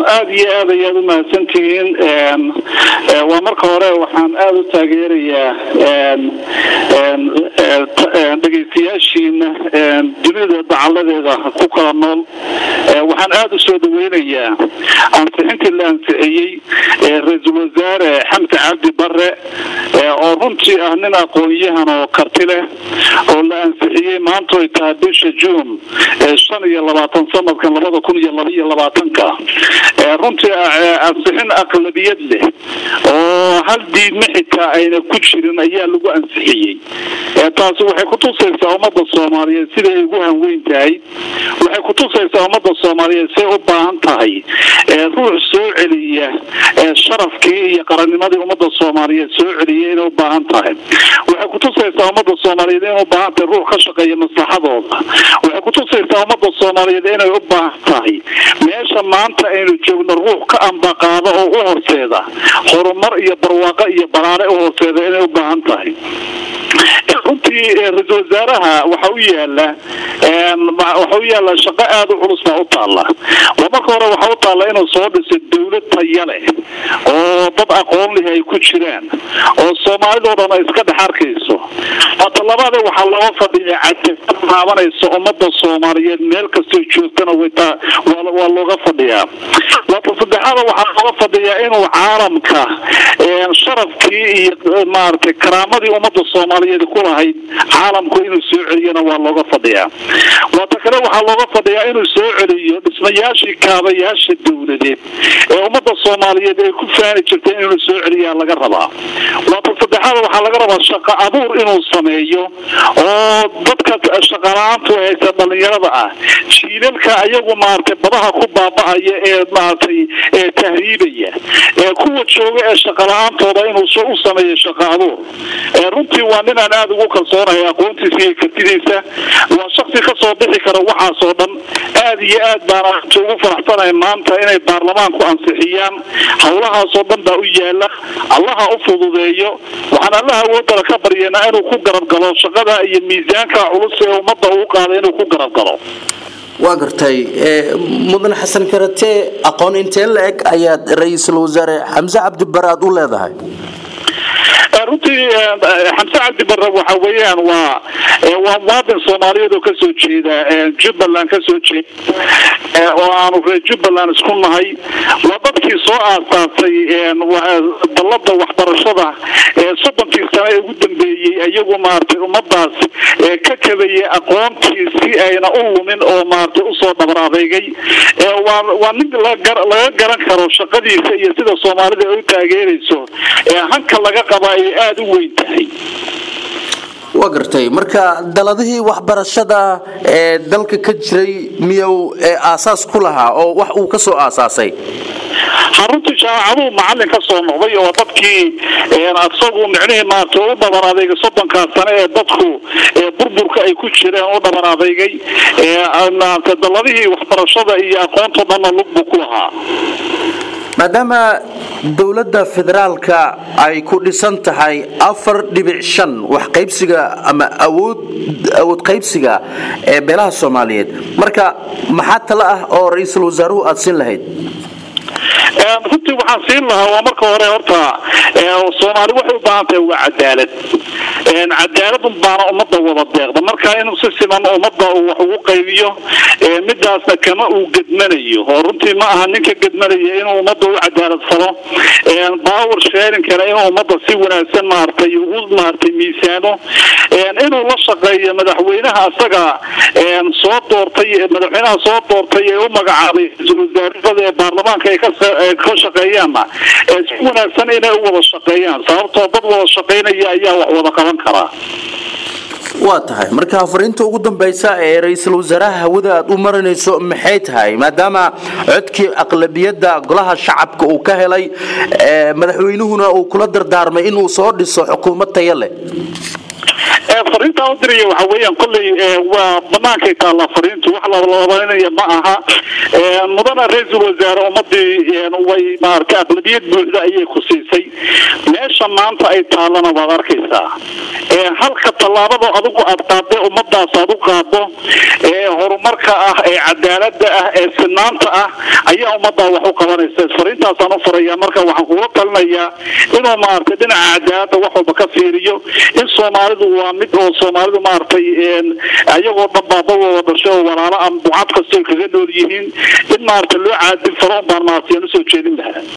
aada iyo aad ayaad u mahadsantihiin waa marka hore waxaan aada u taageerayaa dhegaystayaashiina dunida dacaladeeda ku kala nool waxaan aada u soo dhaweynayaa ansixintii la ansixiyey ra-iisul wasaare xamse cabdi bare oo runtii ah nin aqoon-yahan oo karti leh oo la ansixiyey maanta ay tahay bisha juun shan iyo labaatan sanadkan labada kun iyo laba iyo labaatanka runtii ansixin aqlabiyad leh oo hal diidma xitaa ayna ku jirin ayaa lagu ansixiyey taasi waxay kutusaysaa ummada soomaaliyeed siday ugu hanweyn tahay waxay kutusaysaa ummada soomaaliyeed say u baahan tahay ruux soo celiya sharafkii iyo qarannimadii ummada soomaaliyeed soo celiya inay u baahan tahay waxay kutusaysaa ummada soomaaliyeed inay u baahan tahay ruux ka shaqeeya maslaxadooda waxay kutusaysaa ummada soomaaliyeed inay u baahan tahay meesha maanta aynu joogno ruux ka ambaqaado oo u horseeda horumar iyo barwaaqo iyo baraare u horseeda inay u baahan tahay runtii ra-isul wasaaraha waxa u yaala waxa u yaala shaqo aada u culus baa u taalla waa marka hore waxa u taalla inuu soo dhiso dawlad taya leh oo dad aqoon leh ay ku jiraan oo soomaalidoo dhan ay iska dhex arkayso waata labaade waxaa looga fadhiya cadaalad taabanaysa ummada soomaaliyeed meel kastoo joogtana waa looga fadhiyaa waata saddexaada waxaa looga fadhiyaa inuu caalamka sharafkii iyo maaragtay karaamadii ummada soomaaliyeed ku lahayd caalamku inuu soo celiyana waa looga fadhiyaa waata kale waxaa looga fadhiyaa inuu soo celiyo dhismayaashii kaabayaasha dowladeed ee ummada soomaaliyeed ay ku faani jirtay inuu soo celiyaa laga rabaa waata saddexaada waxaa laga rabaa shaqo abuur inuu sameeyo oo dadka shaqala-aantu haysa dhalinyarada ah jiilalka ayagu maaragtay badaha ku baaba'aya ee maaragtay ee tahriibaya ee kuwa jooga ee shaqala-aantooda inuu u sameeyo shaqo abuur runtii waa ninaan aada ugu kalsoonahay aqoontiisa iyo kartidiisa waa shaksi kasoo bixi kara waxaasoo dhan aada iyo aad baana runtii ugu faraxsanahay maanta inay baarlamaanku ansixiyaan howlahaasoo dhan baa u yaala allaha u fududeeyo waxaan allaha awoodala ka baryanaa inuu ku garab galo shaqada iyo miisaanka culus ee ummadda uu qaaday inuu ku garab galo waa gartay mudan xasan karate aqoon intee la eg ayaad ra-iisul wasaare xamse cabdibare aad u leedahay runtii xamse cabdi bare waxa weeyaan waa waa muwaadin soomaaliyeed oo kasoo jeeda jubbaland kasoo jeeda oo aanu reer jubbaland isku nahay waa dadkii soo aasaasay dallada waxbarashada soddonkii sano ee ugu dambeeyey iyagu maaragtay ummadaas ka kabayay aqoontii si ayna u lumin oo maaragtay usoo dhabar adeygay waa nin laga garan karo shaqadiisa iyo sida soomaalida ay u taageerayso hanka laga qaba ay aada u weyn tahay waa gartay marka daladihii waxbarashada ee dalka ka jiray miyuu aasaas ku lahaa oo wax uu ka soo aasaasay xaruntii jaamacaduhu macalin ka soo noqday oo dadkii isagu micnihii maarata u dhabar adeygay soddonkaa sane ee dadku burburka ay ku jireen u dhabar adeygay daladihii waxbarashada iyo aqoonto dhanna lug buu ku lahaa maadaama dowladda federaalka ay ku dhisan tahay afar dhibic shan wax qaybsiga ama awood awood qaybsiga ee beelaha soomaaliyeed marka maxaa talo ah oo ra-iisul wasaaruhu aada siin lahayd runtii waxaan siin lahaa waa marka hore horta soomaali waxay u baahan tahay waa cadaalad cadaalad baana ummadda wada deeqda marka inuu si siman ummadda uu wax ugu qaybiyo midaasna kama uu gedmanayo oo runtii ma aha ninka gedmanaya inuu ummadda u cadaalad falo power sharingkana inuu ummadda si wanaagsan maaragtay ugu maaragtay miisaamo inuu la shaqeeyo madaxweynaha asaga soo doortay madaxweynaha soo doortay ee u magacaabay ra-iisul wasaarada ee baarlamaanka ay ka shaqeeyaanna si wanaagsan inay u wada shaqeeyaan sababtoo dad wada shaqeynaya ayaa wax wada qaban karaa waa tahay marka fariinta ugu dambaysa ee ra-iisul wasaaraha hawada aad u marinayso maxay tahay maadaama codkii aqlabiyadda golaha shacabka uu ka helay madaxweynuhuna uu kula dardaarmay inuu soo dhiso xukuumad taya leh fariintaan u diraya waxa weeyaan kolley waa banaankay taallaa fariintu wax labalabaynaya ma aha mudana ra-iisul wasaare ummadii way maaragtay aqlabiyad buuxda ayay ku siisay meesha maanta ay taallana waad arkaysaa halka tallaabada adigu aad qaadday ummadaas aad u qaado ee horumarka ah ee cadaalada ah ee sinaanta ah ayaa ummadaa wax u qabanaysa fariintaasaan u furaya marka waxaan kula talinayaa inuu maaragtay dhinaca cadaalada wax walba ka fiiriyo in soomaalidu waa mid oo soomaalidu maaragtay ayagoo dhan baabawooda dhashay oo walaalo aan bucad kastoo kaga nool yihiin in maaragtay loo caadin faro un baan maaragtay aan usoo jeedin lahaa